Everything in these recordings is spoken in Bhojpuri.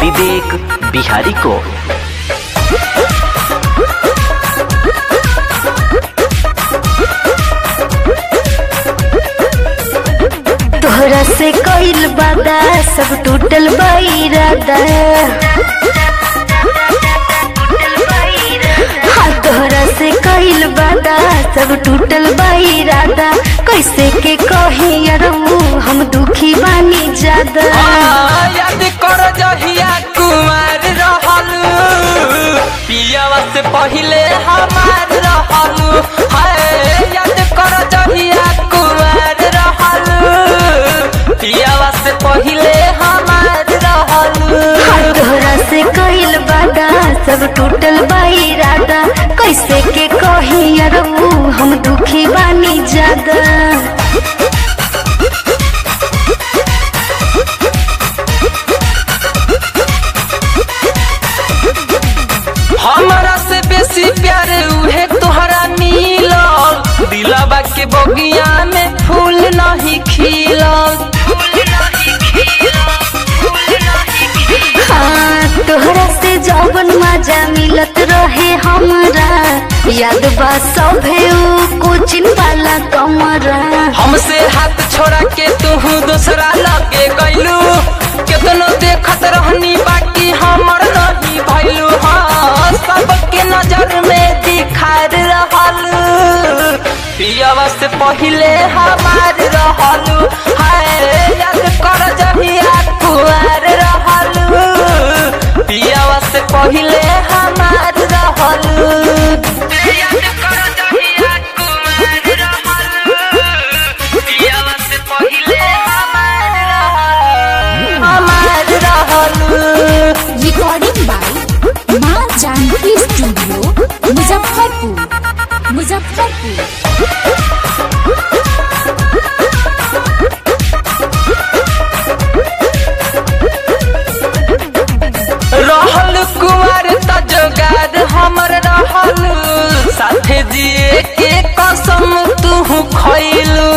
विवेक बिहारी को तोहरा से कइल बादा सब टूटल बैरादा हाँ तोहरा से कइल बादा सब टूटल बैरादा कैसे के कहे यारू हम दुखी बानी ज्यादा आ, याद कर जहिया कुमार रहल पियावा से पहिले हमार रहल हाय याद कर जहिया कुमार रहल पियावा से पहिले हमार रहल हाँ तोहरा से कइल बादा सब टूटल बैरादा कैसे के कहे यारू हम दुखी बानी ज्यादा हमारा से बेसी प्यार उहे तोहरा मिलल दिलवा के बगिया में फूल नहीं खिलल हाँ तोहरा से जौवन मजा मिलत रहे हमरा याद बा सभे ऊ कोचिन वाला कमरा हमसे हाथ छोड़ा के तू दूसरा लगे गईलू केतनो देखत रहनी बाकी हमर नहीं भइलू हाँ सबके नजर में दिखार रहल पियावा से पहिले हमार रहल हाय याद कर जहिया कुआर रहल पियावा से पहिले हमार रहल याद कर जहिया कुआर रहल पियावा से पहिले हमार रहल हमार रहल रिकॉर्डिंग बाय माँ जानकी स्टूडियो मुजफ्फरपुर मुजफ्फरपुर रहल कुमार तजगार हमर रहल साथे जिए के कसम तू खैलू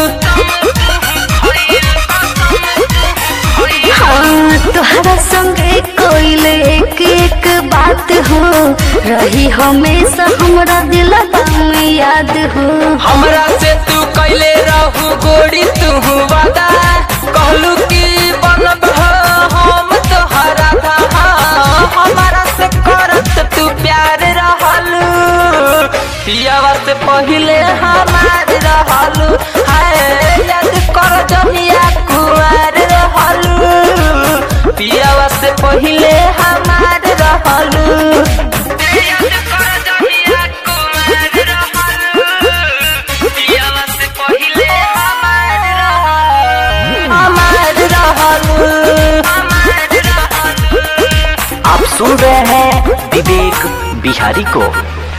हाँ तोहरा संगे कोइल एक एक बात हो रही हमेशा हमरा दिलबा में याद हो हमरा से तू कैले रहू गोरी तू वादा कहलू कि बनब हम तोहरा था हमारा से करत तू प्यार रहल पियावा से पहिले हमार रहल हाय याद कर जहिया कुआर रहल पियावा से पहिले हमार रहल याद कर जहिया कुआर रहल पियावा से पहिले हमार रहल हमार रहल हमार रहल आप सुन रहे हैं विवेक बिहारी को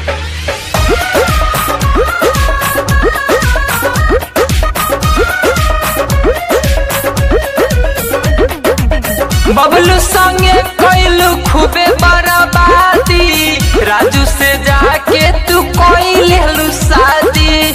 बबलू संगे कैलू खूबे बर्बादी राजू से जाके तू कोई लेलू शादी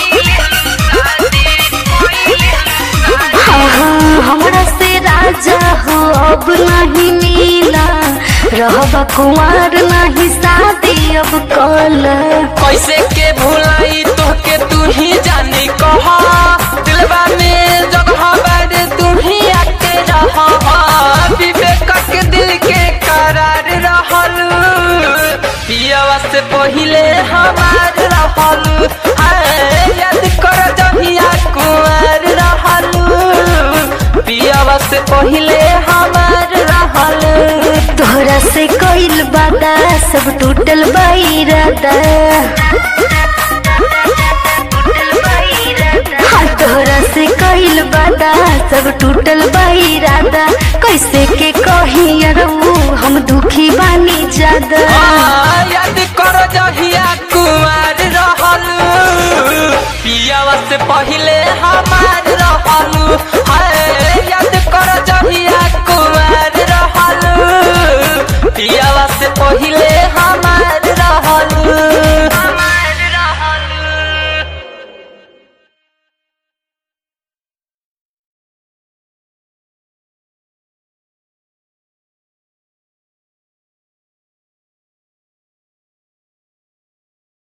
हाँ हाँ हमरा से राजा हो अब नहीं मिला रहबा कुमार नहीं शादी अब कल कैसे के भुलाई तो के तू ही जानी कहा दिलवा में जगह बारे तू ही आके रहा विवेक के दिल के करार रहल पियावा से पहिले हमार रहल हाय याद कर जहिया कुमार रहल पियावा से पहिले हमार रहल तोहरा से कइल बादा सब टूटल बैरादा हाँ तोहरा से कइल बादा सब टूटल बैरादा कैसे के कही यारू हम दुखी बानी ज्यादा आ,